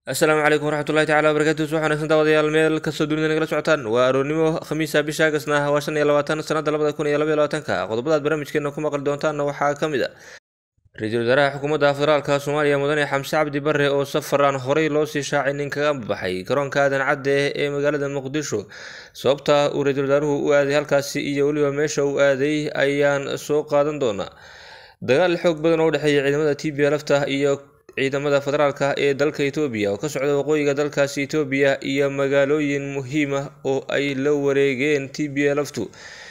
asalaamu calaykum waraxmatullahi tacala wabarakatu subax wanagsan daawadayaal meel kastoo dunida nagala socotaan waa aroornimo khamiisa bisha agasna waa shan iyo labaatan sanada labada kun iyo labaiyo labaatanka qodobadaad barnaamijkeena ku maqli doontaanna waxaa ka mid a ra-iisul wasaaraha xukuumadda federaalka soomaaliya mudane xamse cabdi bare oo safar aan horey loosii shaacin nin kaga baxay garoonka aadan cadde ee magaalada muqdisho sababta uu ra-iisul wasaaruhu u aaday halkaasi iyo weliba meesha uu aaday ayaan soo qaadan doonaa dagaal xoog badan oo u dhexeeya ciidamada t b lafta iyo ciidamada federaalka ee dalka etoobiya oo ka socda waqooyiga dalkaasi etoobiya iyo magaalooyin muhiim ah oo ay la wareegeen t b laftu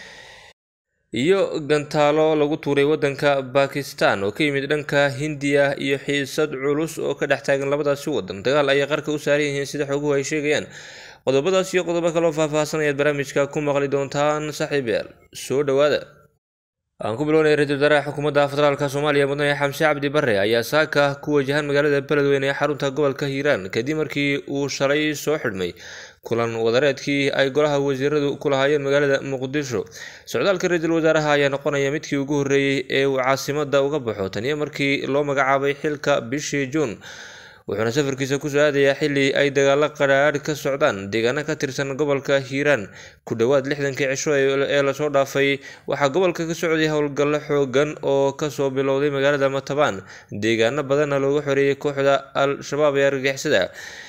iyo gantaalo lagu tuuray wadanka bakistan oo ka yimid dhanka hindiya iyo xiisad culus oo ka dhex taagan labadaasi wadan dagaal ayay qarka u saaran yihiin sida xoguhu ay sheegayaan qodobadaas iyo qodobo kaloo faahfaahsan ayaad barnaamijka ku maqli doontaan saaxiibayaal soo dhowaada aan ku bilownay ra-isul wasaaraha xukuumadda federaalka soomaaliya mudane xamse cabdi bare ayaa saaka ku wajahan magaalada beledweyne ee xarunta gobolka hiiraan kadib markii uu shalay soo xidhmay kulan wadareedkii ay golaha wasiiradu ku lahaayeen magaalada muqdisho socdaalka ra-iisul wasaaraha ayaa noqonaya midkii ugu horreeyey ee uu caasimada uga baxo taniyo markii loo magacaabay xilka bishii juun wuxuuna safarkiisa kusoo aadayaa xili ay dagaalo qadhaadh ka socdaan deegaano ka tirsan gobolka hiiraan ku dhowaad lixdankii cisho ee lasoo dhaafay waxaa gobolka ka socday howlgallo xoogan oo kasoo bilowday magaalada matabaan deegaano badanna looga xoreeyay kooxda al-shabaab ee argagixisada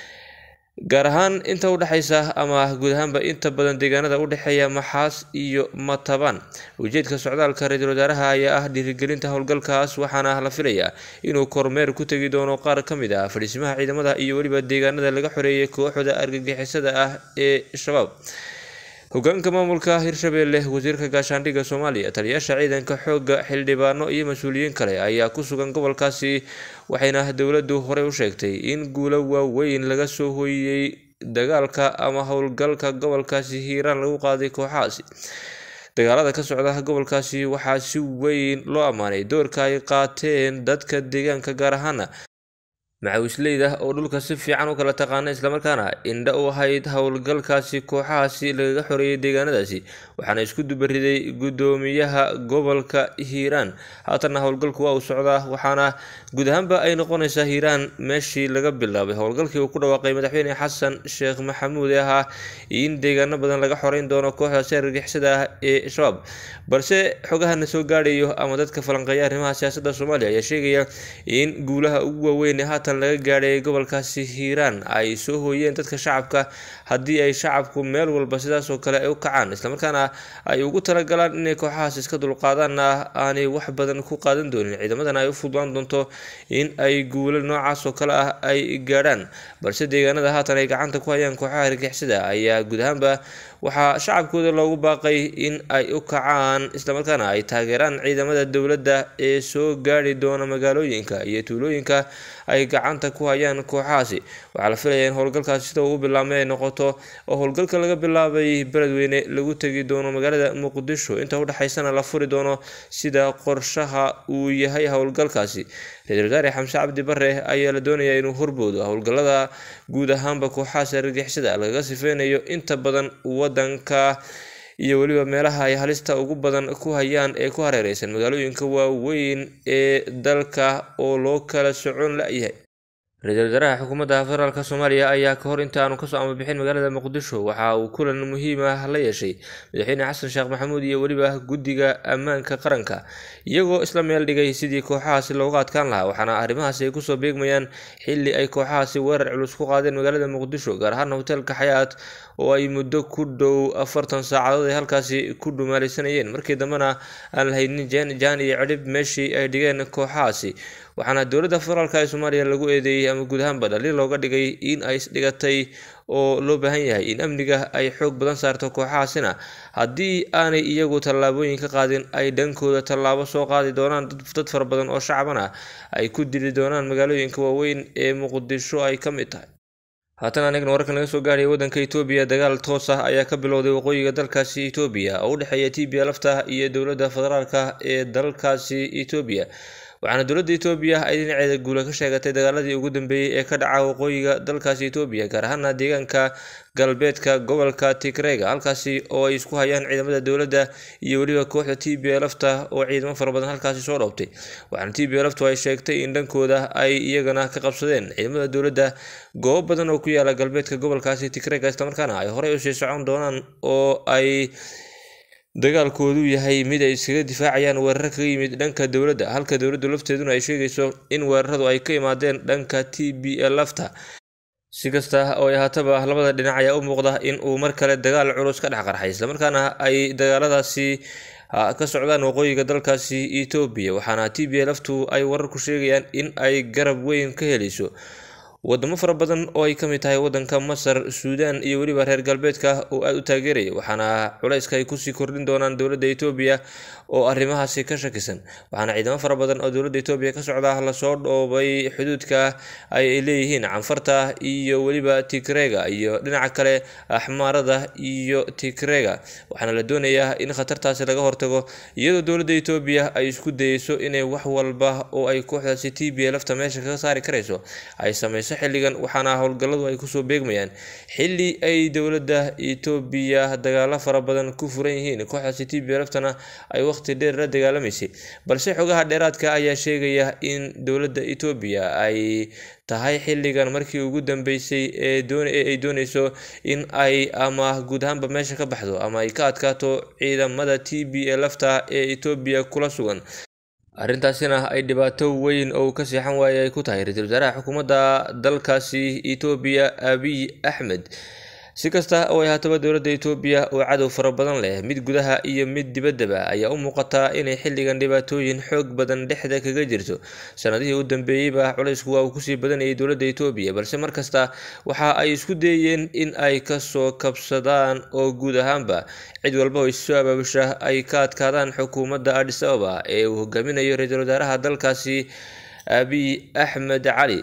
gaar ahaan inta udhexaysa ama guud ahaanba inta badan deegaanada udhexeeya maxaas iyo matabaan ujeedka socdaalka ra-iisul wasaaraha ayaa ah dhiirigelinta howlgalkaas waxaana la filayaa inuu kormeer ku tegi doono qaar ka mid ah fadhiisimaha ciidamada iyo weliba deegaanada laga xoreeyay kooxda argagixisada ah ee shabaab hogaanka maamulka hirshabelle wasiirka gaashaandhigga soomaaliya taliyaasha ciidanka xooga xildhibaano iyo mas-uuliyiin kale ayaa ku sugan gobolkaasi waxayna dowladdu horey u sheegtay in guulo waaweyn laga soo hooyiyey dagaalka ama howlgalka gobolkaasi hiiraan lagu qaaday kooxahaasi dagaalada ka socda gobolkaasi waxaa si weyn loo ammaanay doorka ay qaateen dadka deegaanka gaar ahaana macawisleyda oo dhulka si fiican u kala taqaana islamarkaana indha u ahayd howlgalkaasi kooxahaasi lagaga xoreeyay deegaanadaasi waxaana isku dubariday guddoomiyaha gobolka hiiraan haatanna howlgalku waa uu socdaa waxaana guud ahaanba ay noqonaysaa hiiraan meeshii laga bilaabay howlgalkii uu ku dhawaaqay madaxweyne xasan sheekh maxamuud ee ahaa in deegaano badan laga xoreyn doono kooxdaasi argagixisada ah ee shabaab balse xogahana soo gaadhayo ama dadka falanqeeya arrimaha siyaasadda soomaaliya ayaa sheegaya in guulaha ugu waaweyn ee haatan laga gaadhay gobolkaasi hiiraan ay soo hooyeen dadka shacabka haddii ay shacabku meel walba sidaasoo kale ay u kacaan islamarkaana ay ugu talagalaan inay kooxahaas iska dulqaadaanna aanay wax badan ku qaadan doonin ciidamadana ay u fududaan doonto in ay guulo noocaas oo kale ah ay gaadhaan balse deegaanada haatan ay gacanta ku hayaan kooxaha argixisada ayaa guud ahaanba waxaa shacabkooda loogu baaqay in ay u kacaan islamarkaana ay taageeraan ciidamada dowladda ee soo gaadhi doona magaalooyinka iyo tuulooyinka ay gacanta ku hayaan kooxahaasi waxaa la filaya in howlgalkaasi sida uu bilaabmay ay noqoto oo howlgalka laga bilaabay beledweyne lagu tegi doono magaalada muqdisho inta udhexaysana la furi doono sida qorshaha uu yahay howlgalkaasi ra-isul wasaare xamse cabdi bare ayaa la doonayaa inuu horboodo howlgalada guud ahaanba kooxahaas argixisada lagaga sifeynayo inta badan wadanka iyo weliba meelaha ay halista ugu badan ku hayaan ee ku hareereysan magaalooyinka waaweyn ee dalka oo loo kala socon la-yahay ra-iisul wasaaraha xukuumadda federaalka soomaaliya ayaa ka hor inta aanu kasoo amabixin magaalada muqdisho waxa uu kulan muhiim ah la yeeshay madaxweyne xasan sheekh maxamuud iyo weliba guddiga ammaanka qaranka iyagoo isla meel dhigay sidii kooxahaasi looga adkaan lahaa waxaana arrimahaasi ay kusoo beegmayaan xili ay kooxahaasi weerar culus ku qaadeen magaalada muqdisho gaar ahaan hoteelka xayaat oo ay muddo ku dhow afartan saacadood ay halkaasi ku dhumaalaysanayeen markii dambena aan la haynin jaan iyo cidhib meeshii ay dhigeen kooxahaasi waxaana dowladda federaalk ee soomaaliya lagu eedeeyey ama guud ahaanba dhaliil looga dhigay in ay isdhigatay oo loo baahan yahay in amniga ay xoog badan saarto kooxahaasina haddii aanay iyagu tallaabooyin ka qaadin ay dhankooda tallaabo soo qaadi doonaan dad fara badan oo shacaban ah ay ku dili doonaan magaalooyinka waaweyn ee muqdisho ay ka mid tahay haatan anigna wararkan laga soo gaaraya waddanka etoobiya dagaal toos ah ayaa ka bilowday waqooyiga dalkaasi etoobiya oo u dhexeeya t b lafta iyo dowladda federaalka ee dalkaasi etoobiya waxaana dowladda etoobiya ay dhinaceeda guula ka sheegatay dagaaladii ugu dambeeyey ee ka dhaca waqooyiga dalkaasi etoobiya gaar ahaana deegaanka galbeedka gobolka tigrega halkaasi oo ay isku hayaan ciidamada dowladda iyo weliba kooxda t b lfta oo ciidamo fara badan halkaasi soo dhoobtay waxaana t b lftu ay sheegtay in dhankooda ay iyagana ka qabsadeen ciidamada dowladda goobo badan oo ku yaala galbeedka gobolkaasi tigrega islamarkaana ay horey usii socon doonaan oo ay dagaalkoodu yahay mid ay iskaga difaacayaan weerar kaga yimid dhanka dowladda halka dowladdu lafteeduna ay sheegayso in weeraradu ay ka imaadeen dhanka t b lfta si kasta oo ay haataba labada dhinac ayaa u muuqda in uu mar kale dagaal culus ka dhex qarxay islamarkaana ay dagaaladaasi ka socdaan waqooyiga dalkaasi etoobiya waxaana t b lftu ay wararku sheegayaan in ay garab weyn ka helayso wadamo fara badan oo ay ka mid tahay wadanka masar suudaan iyo weliba reer galbeedka oo aada u taageeraya waxaana culayska ay kusii kordhin doonaan dowladda etoobiya oo arrimahaasi ka shakisan waxaana ciidamo fara badan oo dowladda etoobiya ka socda lasoo dhoobay xuduudka ay leeyihiin canfarta iyo weliba tigrega iyo dhinaca kale axmaarada iyo tigrega waxaana la doonayaa in khatartaasi laga hortago iyadoo dowladda etoobiya ay isku dayeyso inay wax walba oo ay kooxdaasi t b lafta meesha kaga saari karayso ay sameyso xilligan waxaana howlgalladu ay kusoo beegmayaan xilli ay dowladda etoobiya dagaalo fara badan ku furan yihiin kooxdaasi t b laftana ay waqti dheer la dagaalamaysay balse xogaha dheeraadka ayaa sheegaya in dowladda etoobiya ay tahay xilligan markii ugu dambeysay ee ay dooneyso in ay ama guud ahaanba meesha ka baxdo ama ay ka adkaato ciidamada t b lafta ee etoobiya kula sugan arrintaasina ay dhibaato weyn oo ka seexan waaya ay ku tahay ra-iisul wasaaraha xukuumadda dalkaasi etoobiya abiy axmed si kasta oo ay haataba dowladda etoobiya oo cadow fara badan leh mid gudaha iyo mid dibaddaba ayaa u muuqataa inay xilligan dhibaatooyin xoog badan dhexda kaga jirto sanadihii u dambeeyeyba culaysku waa uu kusii badanayay dowladda etoobiya balse markasta waxa ay isku dayeen in ay kasoo kabsadaan oo guud ahaanba cid walba oo issoo abaabusha ay ka adkaadaan xukuumadda adis ababa ee uu hogaaminayo ra-iisul wasaaraha dalkaasi abiy axmed cali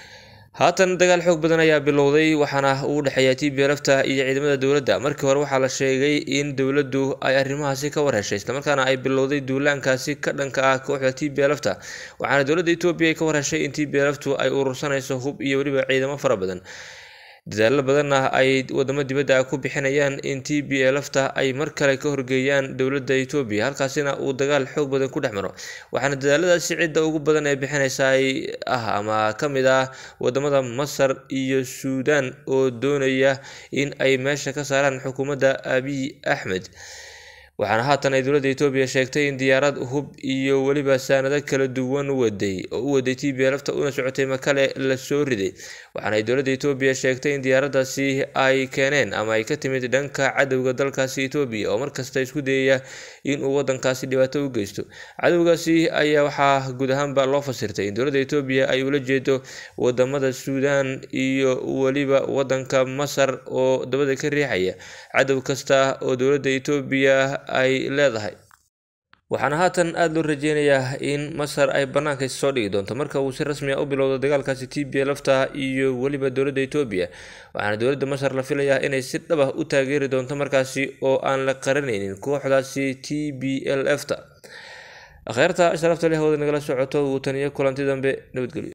haatan dagaal xoog badan ayaa bilowday waxaana uu dhexeeya t b lafta iyo ciidamada dowladda markii hore waxaa la sheegay in dowladdu ay arrimahaasi ka warheshay islamarkaana ay bilowday duulaankaasi ka dhanka ah kooxda t b lafta waxaana dowladda etoobiya ay ka warheshay in t b laftu ay urursanayso hub iyo weliba ciidamo fara badan dadaalo badanna ay wadamo dibadda ku bixinayaan in t b lafta ay mar kale ka horgeeyaan dowladda etoobiya halkaasina uu dagaal xoog badan ku dhex maro waxaana dadaaladaasi cidda ugu badan ee bixinaysa ay ah ama ka mid ah wadamada masar iyo suudaan oo doonaya in ay meesha ka saaraan xukuumadda abiy axmed waxaana haatan ay dowladda etoobiya sheegtay in diyaarad hub iyo weliba saanado kala duwan waday oo u waday t b lafta una socotay makale lasoo riday waxaana ay dowladda etoobiya sheegtay in diyaaradaasi ay keeneen ama ay ka timid dhanka cadowga dalkaasi etoobiya oo markasta isku dayaya inuu wadankaasi dhibaato u geysto cadowgaasi ayaa waxaa guud ahaanba loo fasirtay in dowladda etoobiya ay ula jeedo wadamada suudaan iyo weliba wadanka masar oo dabada ka riixaya cadow kasta oo dowladda etoobiya ay leedahay waxaana haatan aada loo rajeynayaa in masar ay bannaanka soo dhigi doonto marka uu si rasmi a u bilowdo dagaalkaasi t b lafta iyo weliba dowladda etoobiya waxaana dowladda masar la filayaa inay si dhab ah u taageeri doonto markaasi oo aan la qaranaynin kooxdaasi t b l f ta akheerta sharafta leh wada nagala socoto wuu taniyo kulanti dambe nabadgelyo